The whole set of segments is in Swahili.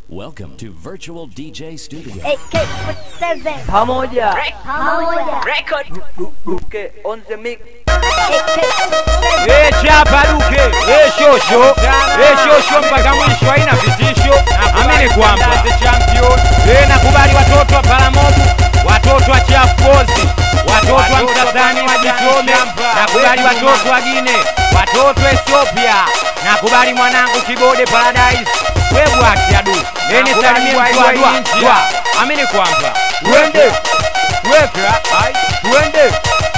Welcome to Virtual DJ Studio. AK47 pamoja pamoja duke on the mix AK47 Eh, chapa duke Eh, shosho Eh, shosho mpaka mwisho haina vitisho amini kwamba Eh, nakubali watoto wa paramobu watoto wa chafozi watoto wa msasani wa jitome nakubali watoto wa gine watoto wa ethiopia nakubali mwanangu kibode paradise webwaki adu eni salimie mtuadwa amini kwamba twende weka twende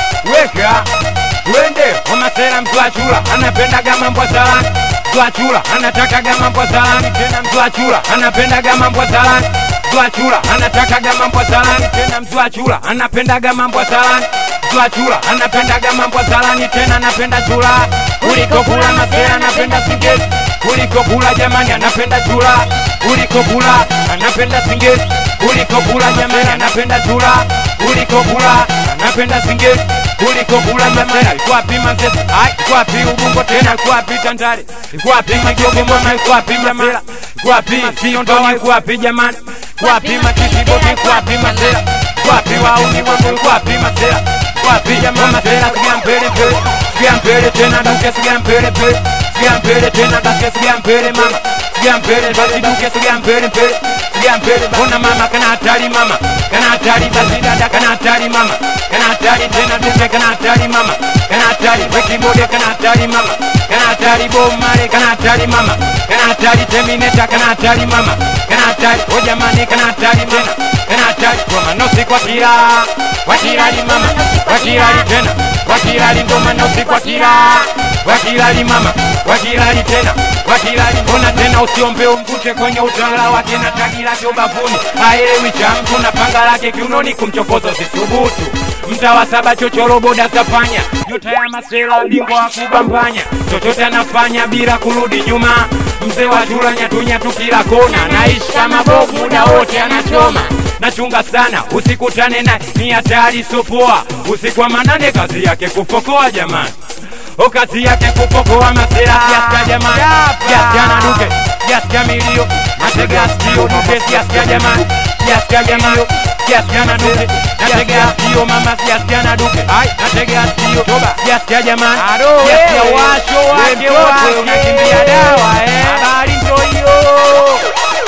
weka twende omasera mtwachula anapendaga mambo salani mtwachula anatakaga mambo salani tena mtwachula anapendaga mambo salani mtwachula anatakaga mambo salani tena mtwachula anapendaga mambo salani mtwachula anapendaga mambo salani tena anapenda chula kuliko kula masera anapenda singeti kuliko kula jamani anapenda chula kuliko kula anapenda singeti kuliko kula jamani anapenda chula kuliko kula anapenda singeti kuliko kula masera iko wapi mazese ai iko wapi ubungo tena iko wapi tandale iko wapi majogo mama iko wapi masera iko wapi siondoni iko wapi jamani iko wapi makisiboti iko wapi masera iko wapi wauni wangu iko wapi masera iko wapi jamani masera sigia mbele mbele sigia mbele tena duke sigia mbele mbele sigia mbele tena duke sigia mbele mama sigia mbele basi duke sigia mbele mbele sigia mbele bona mama kana hatari mama kana hatari basi dada kana hatari mama kana hatari tena duke kana hatari mama kana hatari wekibode kana hatari mama kana hatari bomare kana hatari mama kana hatari terminator kana hatari mama kana hatari o jamani kana hatari tena kana hatari kwa manosi kwa kila kwa kirali mama kwa kirali tena kwa kirali ndo manosi kwa kila kwa kirali mama kwa kirali tena kwa kirali mbona tena usiombe umkute kwenye utawala wake na tagi lake ubavuni haelewi cha mtu na panga lake kiunoni kumchokoza sisubutu mtawa saba chochoro boda zafanya nyota ya masela bingwa wa kubambanya chochote anafanya bila kurudi nyuma mzee wa chula nyatunyatu kila kona naishi kama bovu muda wote anachoma nachunga sana usikutane na ni hatari sopoa usiku wa manane kazi yake kufokoa jamani o kazi yake kufokoa masera kiasikia jamani kiasikia na duke kiasikia milio natega sikio duke kiasikia jamani kiasikia jamani kiasikia na duke natega sikio mama kiasikia na duke ai natega sikio toba kiasikia jamani kiasikia washo wake wote unakimbia dawa eh habari ndio hiyo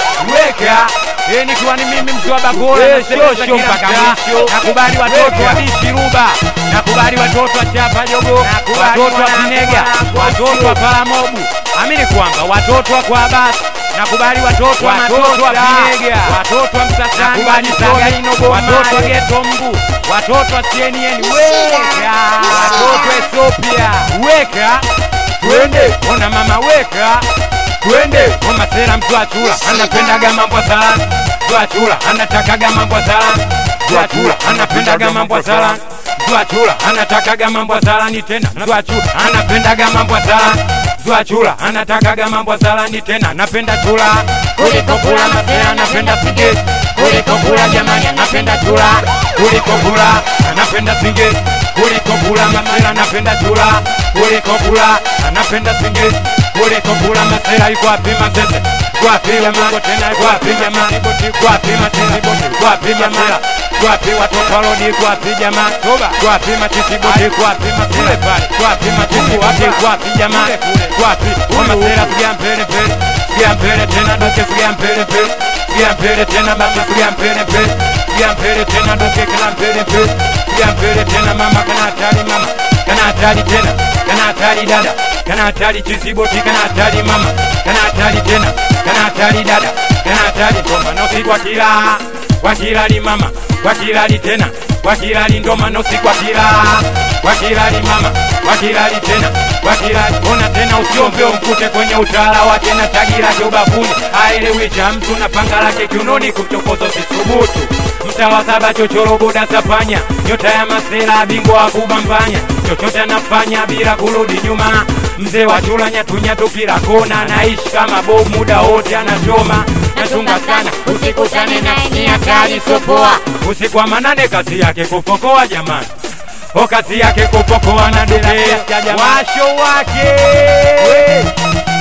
weka Eh, nikiwa ni mimi mtu wa Bagora Eh, nasemeza shosho kila mpaka mtaa. mwisho. nakubali watoto Weka. wa bishi ruba nakubali watoto wa chapa jogo Nakubali watoto wa mwanangu, kinega mwanangu, watoto wa paramobu amini kwamba watoto wa kwa basi nakubali watoto wa watoto wa kinega watoto wa msasani nakubali sagaino watoto wa geto mbu watoto wa CNN weka watoto wa Ethiopia weka twende ona mama weka twende ona sera mtu achula anapendaga mambo ya salani mtu achula anatakaga mambo ya salani mtu achula anapendaga mambo ya salani mtu achula anatakaga mambo ya salani tena mtu achula anapendaga mambo ya salani mtu achula anatakaga mambo ya salani tena napenda chula kuliko kula masera anapenda sigeti kuliko kula jamani anapenda chula kuliko kula anapenda sigeti kuliko kula masera anapenda chula kuliko kula anapenda sigeti kuliko kula masera iko wapi masese kwapi jamaa tena kwapi jamaa kwapi masese kwapi masera kwapi watoto walodi kwapi jamaa kwapi matisi bodi kwapi masera pale kwapi matisi wapi kwapi jamaa kwapi kwa masera sigia mbele mbele sigia mbele tena doke sigia mbele mbele sigia mbele tena basi sigia mbele mbele sigia mbele tena doke kana mbele mbele sigia mbele tena mama kana hatari mama kana hatari tena kana hatari dada kana hatari chisiboti kana hatari mama kana hatari tena kana hatari dada kana hatari ndoma nosi kwa kila kwa kilali mama kwa kilali tena kwa kilali ndoma nosi kwa kila kwa kilali mama kwa kilali tena kwa kilali ona tena usiombe umkute kwenye utawala wake na tagi lake ubavuni aelewi cha mtu na panga lake kiunoni kumchokoza sisubutu mtawa saba chochoro boda zafanya nyota ya masela bingwa wa kubambanya chochote anafanya bila kurudi nyuma mzee wa chula nyatunyatu kila kona naishi kama bomu muda wote anachoma nachunga sana usikutane na ni hatari sopoa usiku wa manane kazi yake kufokoa jamani o kazi yake kufokoa na dede washo wake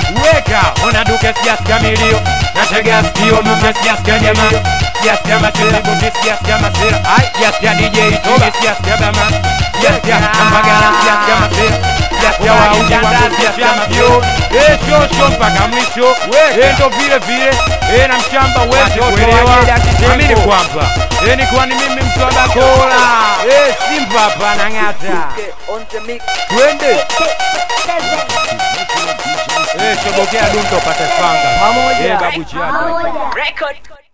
weka ona duke siasikia milio natega sikio duke siasikia jamaa siasikia masira duke siasikia masira ai siasikia DJ Toba siasikia bama siasikia Ambagala siasikia masira siasikia wauji wangu siasikia mavyo eh shosho mpaka mwisho eh ndo vile vile eh na mshamba wetu kuelewa amini kwamba eh ni kwani mimi mtu wa Bakola eh Simba hapa nang'ata Okay, on the mix. twende Seven. eh shobokea dundo pate fanga Pamoja. eh babu chapa Pamoja. Record.